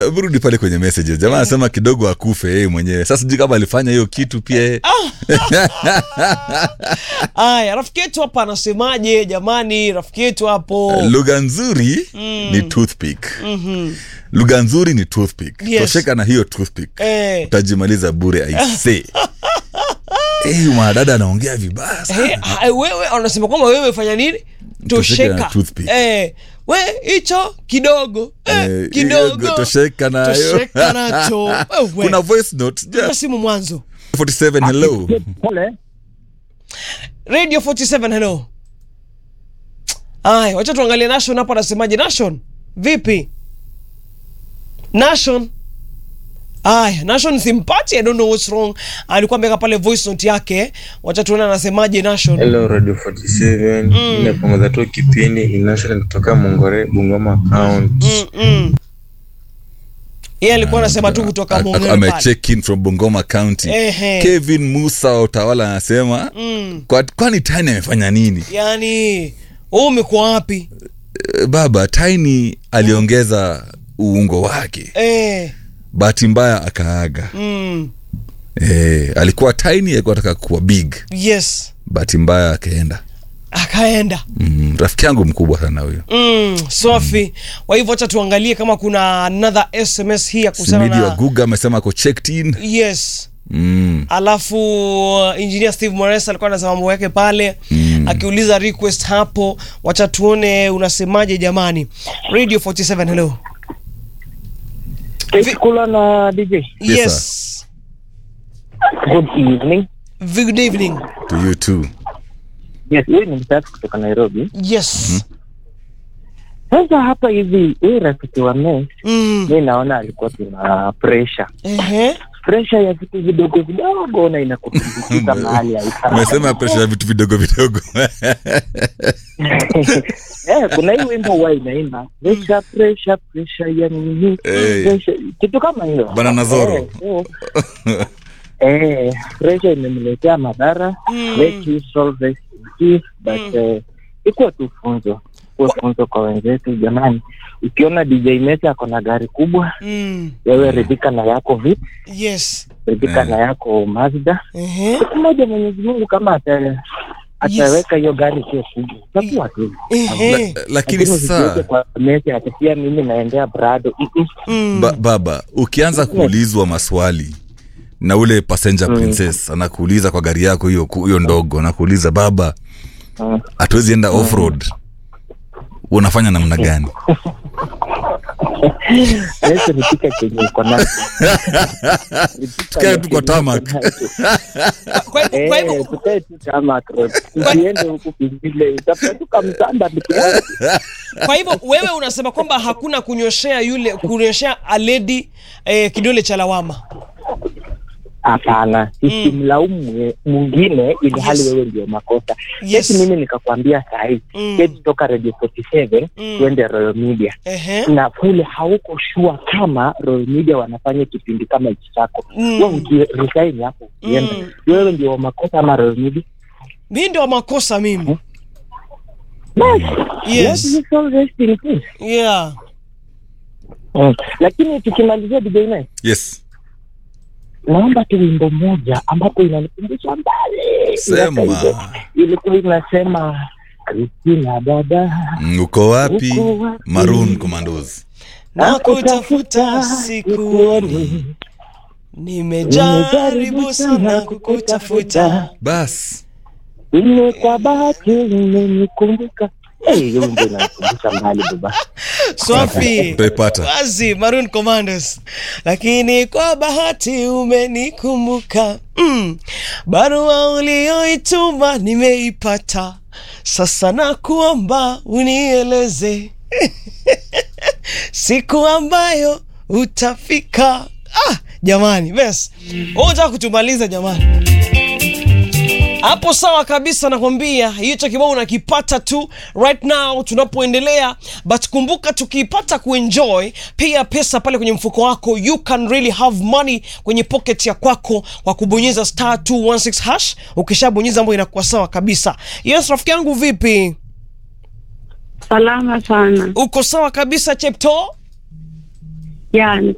rudi pale kwenye messages jamaa anasema kidogo akufe yeye mwenyewe sasa sijui kama alifanya hiyo kitu pia yeye aya rafiki yetu hapa anasemaje jamani rafiki yetu hapo lugha nzuri ni toothpick lugha nzuri ni toothpick Yes. tosheka na hiyo toothpick Eh. utajimaliza bure aise hey, mwanadada anaongea vibaya sana Eh, ah, wewe anasema kwamba wewe fanya nini Tosheka na tosheka toothpick. eh, we hicho kidogo eh, Eh, kidogo hiyo tosheka nayo tosheka nacho Wewe. kuna voice note Piga just simu mwanzo 47 hello Pole. radio 47 hello aya wacha tuangalie nation hapo anasemaje nation vipi nation aya nation simpati i don't know what's wrong alikuwa ameweka pale voice note yake wacha tuone anasemaje nation Hello Radio 47 mm. Inapunguza tu kipindi inational kutoka Mongore Bungoma County. mm -mm. yeye alikuwa anasema tu kutoka A- Mongere a- ame pale. check in from bongoma county Ehe. kevin musa wa utawala anasema Mm. kwa- kwani tiny amefanya nini yani wewe umekuwa wapi Eh, baba tiny aliongeza uungo wake eh, bahati mbaya akaaga mm, eh, alikuwa tiny alikuwa ataka kuwa big yes bahati mbaya akaenda akaenda mm, rafiki yangu mkubwa sana huyo mm, safi kwa hivyo wacha tuangalie kama kuna another sms hii ya kuhusiana simidi wa na guga amesema ako checked in yes mm. alafu uh, engineer steve mores alikuwa anasema mambo yake pale mm. akiuliza request hapo wacha tuone unasemaje jamani radio 47 hello Vi- Kula na DJ. Yes, yes Good evening. good evening to you too Yes, huyu ni msafi kutoka Nairobi. yes Sasa hapa hivi huyu rafiki wa Mes, mm. mi naona alikuwa tuna pressure. Ehe. Pressure ya vitu vidogo vidogo na inakutumbukiza mahali haifai. umesema presha ya vitu vidogo vidogo Eh, kuna hii wimbo huwa inaimba pressure pressure pressure ya nini? Eh. Pressure, kitu kama hiyo. Banana Zoro. Eh, so, eh, pressure imemletea madhara Mm. let you solve this in peace, but eh, ikuwa tu funzo kuwa funzo kwa wenzetu jamani ukiona dj mesi ako na gari kubwa Mm. wewe ridhika na yako vip yes ridhika Eh. na yako mazda Ehe. siku moja mwenyezi mungu kama ata ataweka hiyo gari sio kubwa takuwa tu Ehe. La, lakini Lakini usijiweke sasa kwa mesi ati pia mimi naendea brado Mm-mm. Mm. ba, baba ukianza kuulizwa maswali na ule passenger Mm. princess anakuuliza kwa gari yako hiyo ku- hiyo ndogo anakuuliza baba Mm. hatuwezi enda off road unafanya namna gani Yesu nipike chenye iko nacho. Tukae tu kwa tarmac. Kwa hivyo- kwa hivyo- Eh, tukae tu tarmac road. Tusiende huku kwingine tafuta tu kamsanda ndugu yangu. kwa hivyo wewe unasema kwamba hakuna kunyoshea yule kunyoshea aledi eh, kidole cha lawama Hapana, isimlaumu mwe- mwingine ili hali Yes. wewe ndio makosa. Yes. Eti mimi nikakwambia sahii Mm. keti toka Radio 47 Mm. tuende Royal Media Ehe. na kule hauko shua kama Royal Media wanafanya kipindi kama hichi chako Mm. wewe ukiresign hapo ukienda Mm. wewe ndio wa makosa ama Royal Media mi ndio makosa mimi Basi, Yes. let us all rest in peace. yeah Mm. lakini tukimalizia DJ Nice, yes naomba tu wimbo moja ambapo inanikumbusha mbali Sema. miaka hizo. ilikuwa inasema Kristina dada Mm, uko wapi Uko wapi? maroon commandos na kutafuta sikuoni nimejaribu sana kukutafuta bas bas ile kwa bahati imenikumbuka Eh, hiyo wimbo inanikumbusha mbali baba swafi utaipata wazi maroon commandos lakini kwa bahati umenikumbuka mm. barua ulioituma nimeipata sasa nakuomba unieleze siku ambayo utafika ah, jamani bes unataka kutumaliza jamani hapo sawa kabisa nakwambia hicho kibao unakipata tu right now tunapoendelea but kumbuka tukiipata kuenjoy pia pesa pale kwenye mfuko wako you can really have money kwenye pocket ya kwako kwa kubonyeza star 216 hash ukishabonyeza ambayo inakuwa sawa kabisa yes rafiki yangu vipi Salama sana. uko sawa kabisa chepto Ya,